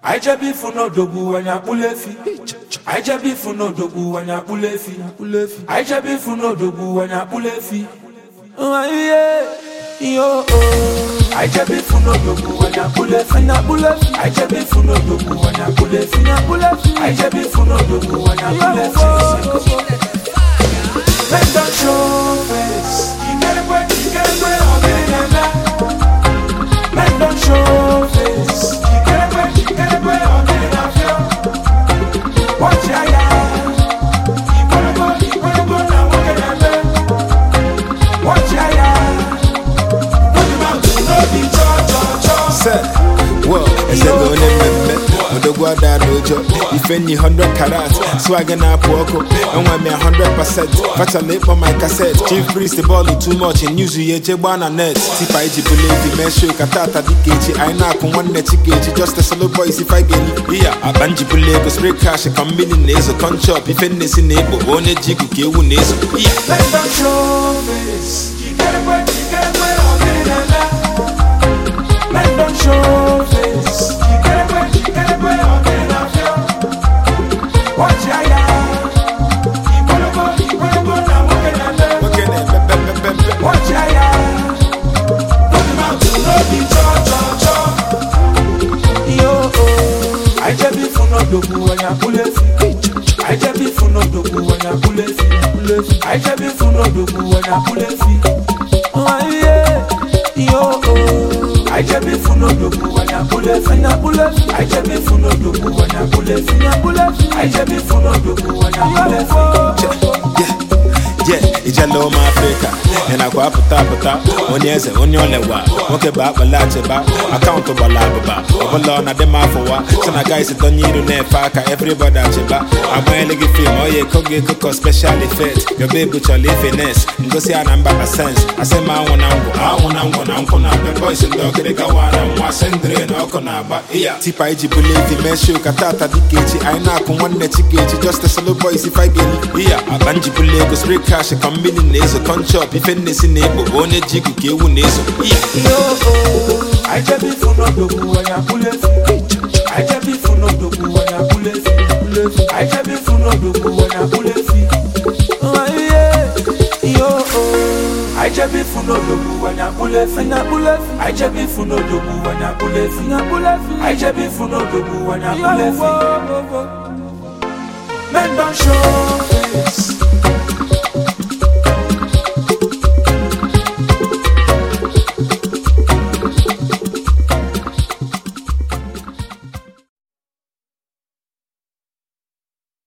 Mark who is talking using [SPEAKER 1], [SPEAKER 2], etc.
[SPEAKER 1] anyị jebe ifu n'odogwu anyị akpụla efi anyị jebe ifu n'odogwu anyị akpụla efi anyị jebe ifu n'odogwu anyị akpụla efi yo anyị jebe ifu n'odogwu anyị akpụla efi anyị jebe ifu n'odogwu anyị akpụla efi anyị jebe ifu n'odogwu anyị akpụla efi Men don't show face. Ikerekwe, ikerekwe, ọdịnala. Men don't show face. Ikerekwe, ikerekwe, ọdịnala. Watch ya ya. Ikwerego, ikwerego na nwoke na-eme. Watch ya ya. Put him out to no be cho cho cho.
[SPEAKER 2] Sir, well, ese bụ onye mmemme odogwu ada n'ụjọ ife nyi 100 karat swag na-apụ ọkụ enwe m ya 100% fachala ịkpọ my cassette chief priest bọọlụ too much news ya eje gbaa na net tipa iji bụla evi mee show ka tata dịka echi anyị na-akụ nwanne chikechi just a solo boy si five geli iya akpa njibụla ego spray cash ka mmiri na-ezo conchop ife nnesi na egbo onye ji igu ka ewu na-ezo iya
[SPEAKER 1] Men don't show face. Ikerekwe, ikerekwe, ọdịnala. Men don't show face. Ikerekwe, ikerekwe, ọdịnala. Watch ya ya. Ikwerego, ikwerego na nwoke na-eme.
[SPEAKER 2] nwoke na-eme pepepepe
[SPEAKER 1] Watch ya ya. Put him out to no be cho cho cho. Yo, oh. I just be for no dogu when you pull it. I just be for no dogu when you pull it. I just be for no dogu when you pull it. Oh yeah. Yo, oh. I just be for no dogu when you pull it. I just be for no dogu when you pull it. I just be for no dogu when you pull it.
[SPEAKER 2] Yeah, yeah, ijele ụmụ afrịka ị nakwa apụta apụta onye eze onye olewa nwoke bụ akpala achịba akaụntụ gbara abụba ọbụla ọ na-adị m afọwa so na guys donye iru na-efe aka everybody achịba agbanyela gị fim oye eko gị ekoko special effect yobe ebu chọrọ ife nes ngosi a na mba na sens asị m anwụ na ngwụ anwụ na ngwụ na nkwụ na abịa boys ndị ọkịrịka wara nwa sendịrị na ọkụ na-agba iya tipa iji bụla evi mee show ka tata dịka echi anyị na-akụ nwanne chikechi just a solo boy si five geli iya akpa njibụla ego spray cash ka mmiri na-ezo conchop ife nnesi na egbo onye ji igu ka ewu na-ezo iya
[SPEAKER 1] I just be for no dogu when you pull it. I just be for no dogu when you pull it. I just be for no dogu when you pull it. Oh yeah, yo oh. I just be for no dogu when you pull it. I just be for no dogu when you pull it. I just be for no dogu when you pull it. Men don't show